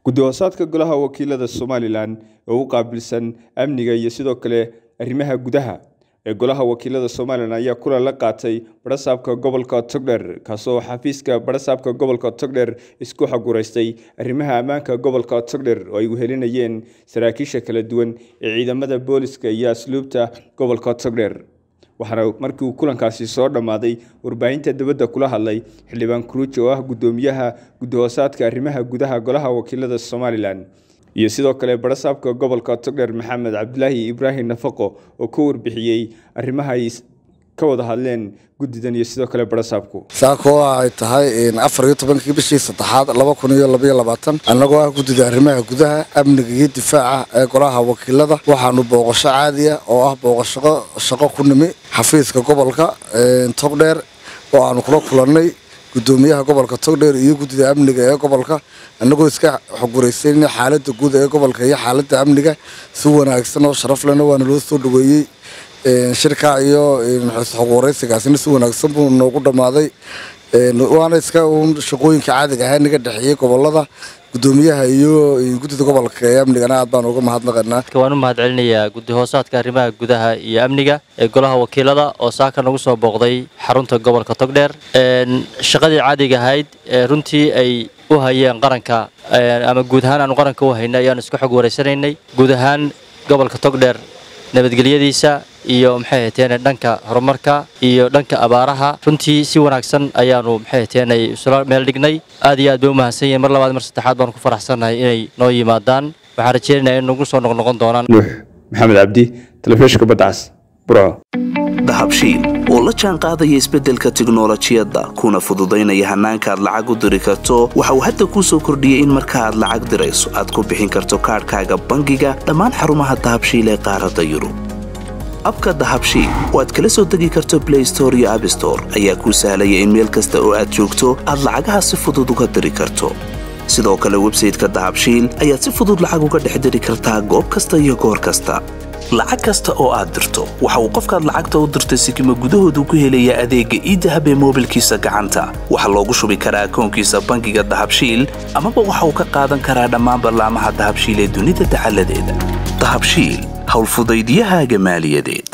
guddi-hoosaadka golaha wakiilada somalilan oo u qaabilsan amniga iyo sidoo kale arrimaha gudaha ee golaha wakiilada somalilan ayaa kulan la qaatay barasaabka gobolka togdher kaasoo xafiiska barasaabka gobolka togdher isku xagureystay arrimaha ammaanka gobolka togdher oo ay wehelinayeen saraakiisha kala duwan ee ciidamada booliska iyo asluubta gobolka togdher waxaana markii uu kulankaasi soo dhammaaday warbaahinta dibadda kula hadlay xildhibaan kuruuji oo ah guddoomiyaha guddi-hoosaadka arrimaha gudaha golaha wakiilada somalilan iyo sidoo kale barasaabka gobolka togdher maxamed cabdilaahi ibraahim nafaqo oo ka warbixiyey arrimaha ay ka wada hadleen guddidan iyo sidoo kale barasaabku saakoo ay tahay afar iyo tobankii bishii saddexaad laba kun iyo labaiyo labaatan annagoo ah guddida arrimaha gudaha amniga iyo difaaca ee golaha wakiilada waxaanu booqasho caadiya oo ah booqasho shaqo ku nimi xafiiska gobolka togdheer oo aanu kula kulannay gudoomiyaha gobolka togdheer iyo guddida amniga ee gobolka annagoo iska xoguraysan xaalada guud ee gobolka iyo xaalada amniga si wanaagsan oo sharaf lena waana loo soo dhaweeyey shirka iyo xogwaraysigaasina si wanaagsan buu noogu dhammaaday waana iska uun shaqooyinka caadiga ahaa naga dhexeeyey gobolada gudoomiyaha iyo guddida gobolka ee amnigana aad baan uga mahadnaqanaa waan u mahad celinayaa guddi-hoosaadka arrimaha gudaha iyo amniga ee golaha wakiilada oo saaka nagu soo booqday xarunta gobolka togdheer shaqadii caadiga ahayd ee runtii ay u hayeen qaranka ama guud ahaan aanu qaranka u haynay ayaanu isku xog wareysanaynay guud ahaan gobolka togdheer nabadgelyadiisa iyo maxay hateen dhanka horumarka iyo dhanka abaaraha runtii si wanaagsan ayaanu maxay hateen isla meel dhignay aad iyo aad bay u mahadsan yihiin mar labaad mar saddexaad baanu ku faraxsannahay inay noo yimaadaan waxaan rajeynayaa in nagu soo noqnoqon doonaan nuux maxamed cabdi telefishinka badcas burco dahabshiil oo la jaan qaadaya isbeddelka tiknolojiyadda kuna fududaynaya hannaanka aad lacag u diri karto waxa uu hadda kuu soo kordhiyey in marka aad lacag dirayso aad ku bixin karto kaadhkaaga bangiga dhammaan xarumaha dahabshiil ee qaaradda yurub abka dahabshiil oo aad kala soo degi karto blay store iyo abstore ayaa kuu sahlaya in meel kasta oo aad joogto aad lacagaha si fudud uga diri karto sidoo kale websayteka dahabshiil ayaad si fudud lacag uga dhex diri kartaa goob kasta iyo goor kasta lacag kasta oo aad dirto waxa uu qofkaad lacagta u dirtay sikima gudahoodu ku helayaa adeegga iidahab ee moobilkiisa gacanta waxaa loogu shubi karaa akoonkiisa bangiga dahabshiil amaba waxa uu ka qaadan karaa dhammaan ballaamaha dahabshiil ee dunida dacaladeeda dahabshiil howlfudaydiyahaaga maaliyadeed